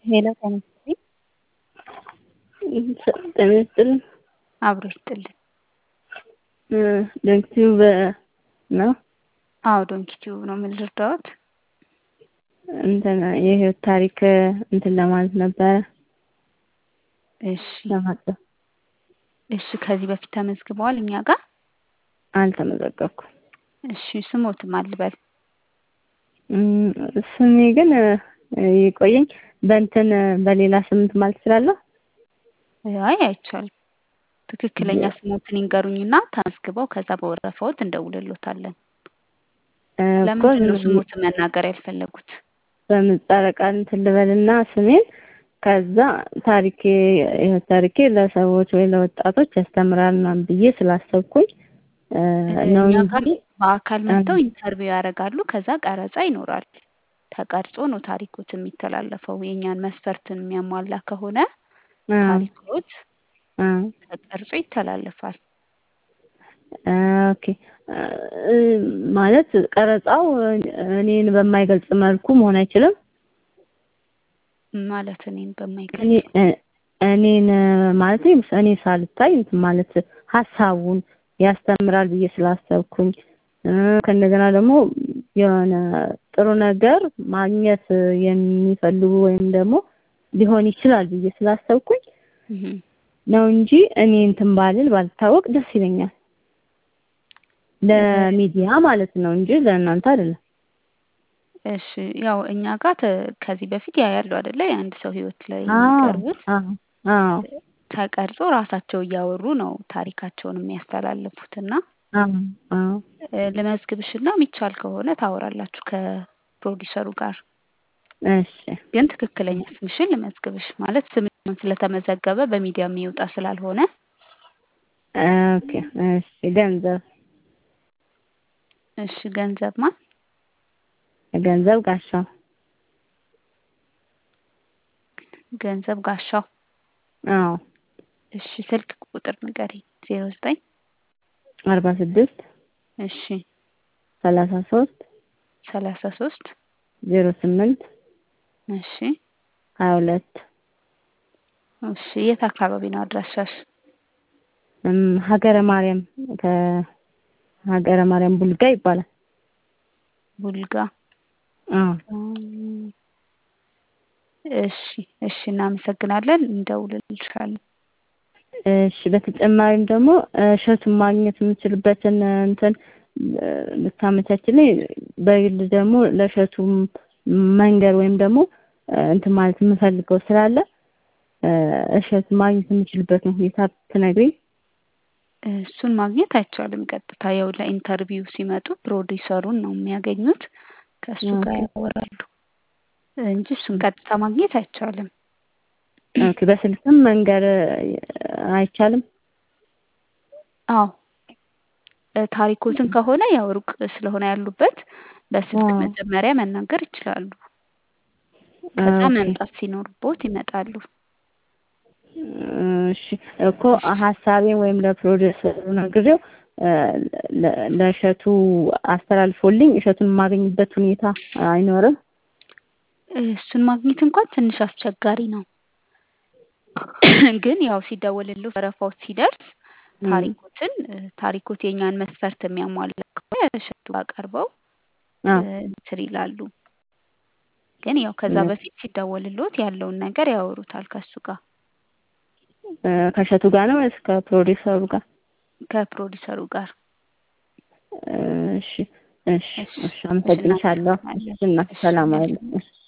ሄሎ ጤና ይስጥልኝ። ጤና ይስጥልኝ። አብሮ ይስጥልን። ዶንኪቲዩብ ነው? አዎ ዶንኪቲዩብ ነው። ምን ልርዳዎት? እንትን የህይወት ታሪክ እንትን ለማለት ነበረ እሺ ለማቅረብ እሺ። ከዚህ በፊት ተመዝግበዋል እኛ ጋር? አልተመዘገብኩም። እሺ ስሞትም አልበል ስሜ ግን ይቆየኝ በእንትን በሌላ ስምንት ማለት እችላለሁ? አይ አይቻልም። ትክክለኛ ስሞትን ይንገሩኝና ተመዝግበው ከዛ በወረፋዎት እንደውልሎታለን። ለምንድን ነው ስሞትን መናገር ያልፈለጉት? በምህጻረ ቃል እንትን ልበልና ስሜን ከዛ ታሪኬ የህይወት ታሪኬ ለሰዎች ወይ ለወጣቶች ያስተምራል ምናምን ብዬ ስላሰብኩኝ ነው እኛ እንጂ ጋር በአካል መጥተው ኢንተርቪው ያደርጋሉ። ከዛ ቀረጻ ይኖራል። ተቀርጾ ነው ታሪኮት የሚተላለፈው። የእኛን መስፈርትን የሚያሟላ ከሆነ ታሪኮት ተቀርጾ ይተላለፋል። ኦኬ ማለት ቀረጻው እኔን በማይገልጽ መልኩ መሆን አይችልም። ማለት እኔን በማይገልጽ እኔ እኔን ማለት እኔ ሳልታይ እንትን ማለት ሀሳቡን ያስተምራል ብዬ ስላሰብኩኝ ከእንደገና ደግሞ የሆነ ጥሩ ነገር ማግኘት የሚፈልጉ ወይም ደግሞ ሊሆን ይችላል ብዬ ስላሰብኩኝ ነው እንጂ እኔ እንትን ባልል ባልታወቅ ደስ ይለኛል። ለሚዲያ ማለት ነው እንጂ ለእናንተ አይደለም። እሺ ያው እኛ ጋር ከዚህ በፊት ያ ያለው አይደለ የአንድ ሰው ህይወት ላይ የሚቀርቡት አዎ ተቀርጾ ራሳቸው እያወሩ ነው ታሪካቸውን የሚያስተላልፉት እና ልመዝግብሽና የሚቻል ከሆነ ታወራላችሁ ከፕሮዲሰሩ ጋር። እሺ ግን ትክክለኛ ስምሽን ልመዝግብሽ ማለት ስምሽን ስለተመዘገበ በሚዲያ የሚወጣ ስላልሆነ ኦኬ እሺ ገንዘብ እሺ ገንዘብ ማን ገንዘብ ጋሻው ገንዘብ ጋሻው አዎ እሺ ስልክ ቁጥር ንገሪኝ ዜሮ ዘጠኝ አርባ ስድስት እሺ ሰላሳ ሶስት ሰላሳ ሶስት ዜሮ ስምንት እሺ ሀያ ሁለት እሺ የት አካባቢ ነው አድራሻሽ? ሀገረ ማርያም ከሀገረ ማርያም ቡልጋ ይባላል። ቡልጋ አዎ እሺ እሺ እናመሰግናለን። እንደውልልሻለን። እሺ በተጨማሪም ደግሞ እሸቱን ማግኘት የምችልበትን እንትን ልታመቻችልኝ በግል ደግሞ ለእሸቱ መንገር ወይም ደግሞ እንትን ማለት የምፈልገው ስላለ እሸቱ ማግኘት የምችልበትን ሁኔታ ትነግሪኝ። እሱን ማግኘት አይቻልም። ቀጥታ ያው ለኢንተርቪው ሲመጡ ፕሮዲሰሩን ነው የሚያገኙት። ከእሱ ጋር ያወራሉ እንጂ እሱን ቀጥታ ማግኘት አይቻልም። ኦኬ በስልክም መንገር አይቻልም? አዎ ታሪኮትን ከሆነ ያው ሩቅ ስለሆነ ያሉበት በስልክ መጀመሪያ መናገር ይችላሉ። ከዛ መምጣት ሲኖርቦት ይመጣሉ። እሺ እኮ ሀሳቤን ወይም ለፕሮዲውሰሩ ነግሬው ለእሸቱ አስተላልፎልኝ እሸቱን የማገኝበት ሁኔታ አይኖርም? እሱን ማግኘት እንኳን ትንሽ አስቸጋሪ ነው። ግን ያው ሲደወልልዎ ወረፋው ሲደርስ ታሪኮትን ታሪኮት የኛን መስፈርት የሚያሟላ ከሆነ እሸቱ ጋር ቀርበው እንትን ይላሉ። ግን ያው ከዛ በፊት ሲደወልልዎት ያለውን ነገር ያወሩታል ከእሱ ጋር። ከእሸቱ ጋር ነው ወይስ ከፕሮዲውሰሩ ጋር? ከፕሮዲውሰሩ ጋር። እሺ እሺ እሺ አመሰግንሻለሁ። እና ሰላም አይደለም።